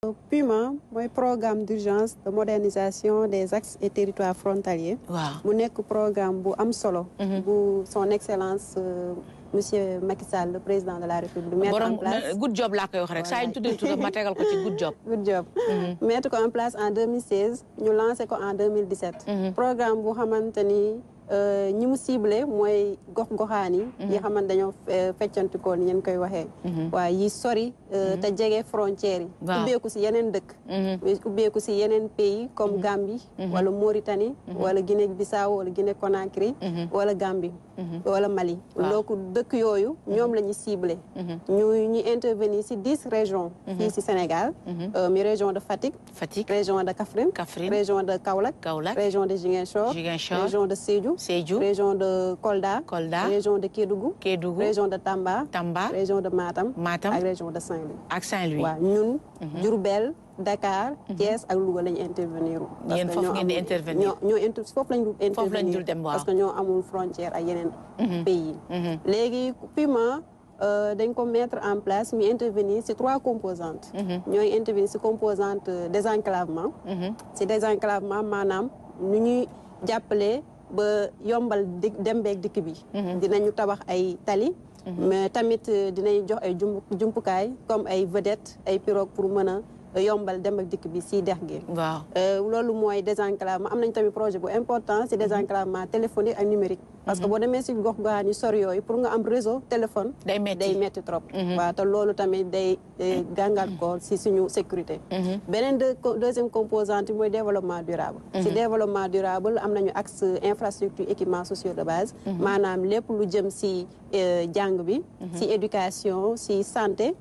PUMA mooy programme d'urgence de modernisation des axes et territoires frontaliers. waaw mu nekk programme bu am solo. bu son excellence monsieur Macky Sall le président de la République. mettre en borom place good job laa koy wax rek saa yu tuddee turam ma tegal ko ci good job. good job. mettre ko en place en 2016 ñu lancé ko en 2017. programme bu xamante ni ñi mu ciblé mooy gox-goxaan yi. yi xamante dañoo feccantikoo ni ngeen koy waxee. waaye yi sori te jege frontières yi. waaw ubbeeku si yeneen dëkk. ubbeeku si yeneen pays comme Gambie. wala Mauritanie. wala Guinée Bissau wala Guinée Conakry. wala Gambie. wala Mali. donc dëkk yooyu ñoom la ñu ciblé. ñu ñu intervenir si dix régions. fii si Sénégal. mi région de Fatick. Fatick région de Kaffrine. Kaffrine région de Kaolack. Kaolack région de Ziguinchor. Ziguinchor région de Sédhiou. Sédhiou région de Kolda. Kolda région de Kédougou. Kédougou région de Tamba. Tamba région de Matam. Matam ak région de Saint-Louis. ak Saint-Louis. waaw ñun. Diourbel Dakar. Thiès ak Louga lañu intervenir. Yéen foofu ngeen di intervenir. ñoo ñoo inter foofu lañu intervenir. Foofu lañ dul dem waaw. parce que ñoo amul frontière ak yeneen pays. léegi PUMA dañ ko mettre en place mu intervenir ci trois composantes. ñooy intervenir ci composante désenclavement. ci désenclavement maanaam nu ñuy jàppale ba yombal di dem beeg dikk bi. dinañu tabax ay tali. mais tamit dinañ jox ay jumbu jumtukaay comme ay vedettes ay pirogue pour mën a yombal dem ak dikk bi ci dex gi. waaw loolu mooy désenclavement am nañ tamit projet bu important ci désenclavement téléphonique ak numérique. parce que boo demee ci gox goxaan yi sori yooyu pour nga am réseau téléphone. day metti day metti trop. waaw te loolu tamit day gàngal ko ci suñu sécurité. beneen de deuxième composante mooy développement durable. ci développement durable am nañu axe infrastructure équipement sociaux de base. maanaam lépp lu jëm ci jàng bi. ci éducation ci santé.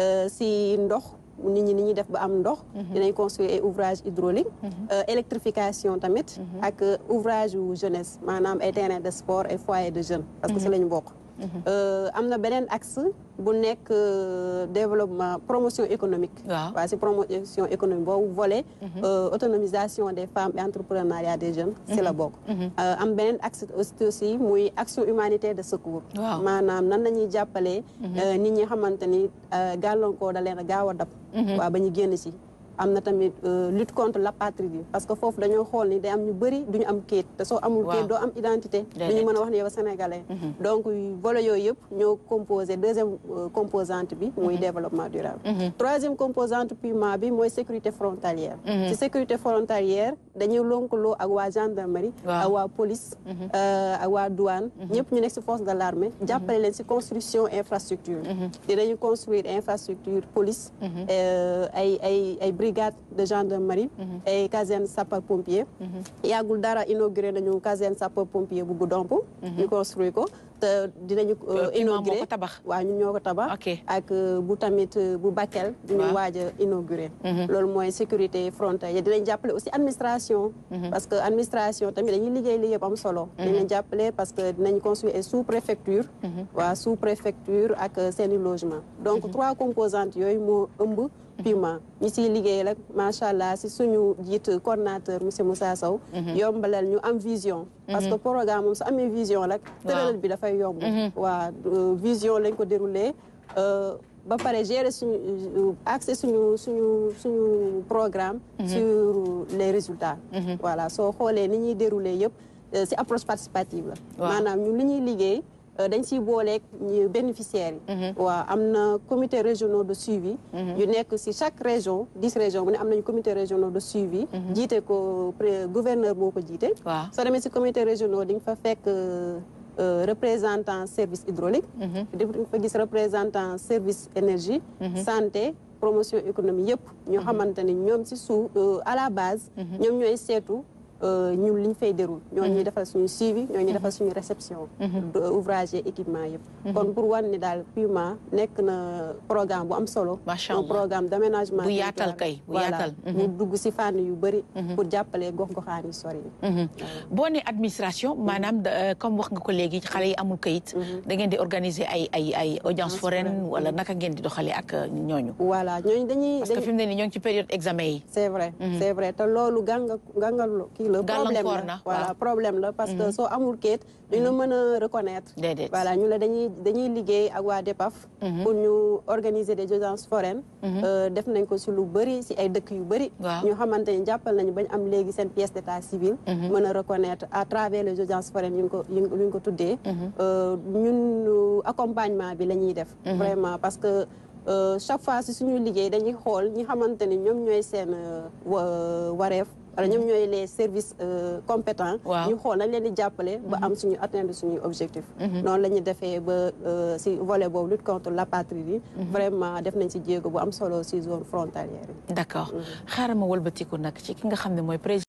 ci ndox. nit ñi ni ñuy def ba am ndox dinañ construire ay ouvrage hydraulique électrification tamit ak ouvrage yu jeunesse maanaam ay terrain de sport ay foyer de jeunes parce que si la ñu bokk am na beneen axe bu nekk développement promotion économique waaw waaw si promotion économique boobu volet autonomisation des femmes et entrepreneuriat des jeunes si la bokk am beneen axe aussi muy action humanitaire de secours Waaw. maanaam nan nañuy jàppalee nit ñi xamante ni gàllankoor da leen a gaaw a dab waaw ba ñu génn si am na tamit lutte contre l'apatridie parce que foofu dañoo xool ni day am ñu bëri duñu am kayit te soo amul kayit doo am identité duñu mën a wax ne yow sénégalais donc volet yooyu yëpp ñoo composé deuxième composante bi muy développement durable troisième composante PUMA bi mooy sécurité frontalière ci sécurité frontalière dañuy lonkaloo ak waa gendarmerie ak waa police ak waa douane ñëpp ñu nekk ci force de l'armée jàppale leen ci construction infrastructure dinañu construire infrastructure police ay ay ay brigade de gendarmerie ay caserne sapeur pompier yàggul dara inauguré nañu caserne sapeur pompier bu Goudomp ñu construire ko te dinañu inauguré ko tabax waaw ñun ñoo ko tabax ak bu tamit bu Bakel duñu waaj a inauguré loolu mooy sécurité frontière dinañ jàppale aussi administration parce que administration tamit dañuy liggéey liggéey bu am solo dinañ jàppale parce que dinañ construire ay sous préfecture waa sous préfecture ak seeni logement donc trois composantes yooyu moo ëmb PUMA ñi siy liggéey rek macha allah si suñu jiit coordonnateur monsieur Moussa Sow yombalal ñu am vision parce que programme moom su amee vision rek tëralal bi dafay yomb waa vision lañ ko déroulé ba pare gérer suñu accès suñu suñu suñu programme sur les résultats voilà soo xoolee ni ñuy déroulé yëpp si approche participative la maanaam ñun li ñuy liggéey dañ siy booleeg ñu bénéficiaires yi waaw am na comité régionaux de suivi yu nekk si chaque région dix régions bu ne am nañu comité régionaux de suivi jiite ko gouverneur moo ko jiite soo demee si comité régionaux di nga fa fekk représentant service hydraulique di nga fa gis représentant service énergie santé promotion économie yëpp ñu xamante ni ñoom si suuf à la base ñoom ñooy seetu ñun liñ fay déroul ñoo ñuy defal suñu suivi ñoo ñuy defal suñu réception ouvrage équipement yëpp kon pour wan ni daal PUMA nekk na programme bu am solo macha allah programme d'aménagement bu yaatal kay bu yaatal bu dugg si fànn yu bëri pour jàppale gox-goxaan yi sori boo ne administration maanaam comme wax nga ko léegi xale yi amul kayit da ngeen di organiser ay ay ay audience foraine wala naka ngeen di doxalee ak ñooñu voilà ñooñu dañuy parce que fi mu ne nii ñoo ngi ci période examen yi c'est vrai c'est vrai te loolu gànga gàngal kii la problème Gàllankoor la na, voilà waaw. problème la parce que soo amul kayit duñ la mën a reconnaître Déedéet. voilà ñu la dañuy dañuy liggéey ak waa DEPAF pour ñu organiser des audiences foraines Euh, def nañ ko si lu bëri si ay dëkk yu bëri Waaw. ñu xamante ni jàppal nañu bañ am léegi seen pièce d'état civil mën a reconnaître à travers les audiences foraines yu ñu ko yu ñu ko tuddee Euh, ñun euh, accompagnement bi la ñuy def vraiment parce que euh, chaque fois si suñu liggéey dañuy xool ñi xamante ni ñoom ñooy seen euh, wa- wareef wala ñoom ñooy les services euh, compétents Waaw. ñu xool nañ leen di jàppale ba am suñu atteindre suñuy objectif noonu la ñuy defee ba euh, si volet boobu lutte contre l'apatridie vraiment def nañ si jéego bu am solo si zone frontalière yi d'accord xaaral ma wëlbatiku nag ci ki nga xam ne mooy président